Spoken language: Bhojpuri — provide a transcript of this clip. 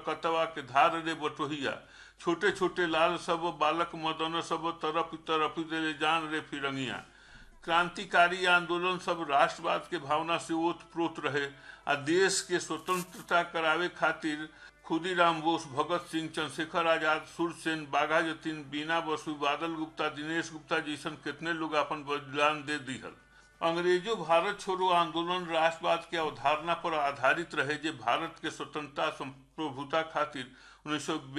कतवा के धार रे बटोहिया छोटे छोटे लाल सब बालक मदन सब तरफ तरफ दे जान रे फिरंगिया क्रांतिकारी आंदोलन सब राष्ट्रवाद के भावना से ओत प्रोत रहे आ देश के स्वतंत्रता करावे खातिर खुदीराम बोस भगत सिंह चंद्रशेखर आजाद सुरसेन बाघा जतीन बीना बसु बादल गुप्ता दिनेश गुप्ता जैसन कितने लोग अपन बलिदान दे दिहल अंग्रेजों भारत छोड़ो आंदोलन राष्ट्रवाद के अवधारणा पर आधारित रहे जे भारत के स्वतंत्रता संप्रभुता खातिर उन्नीस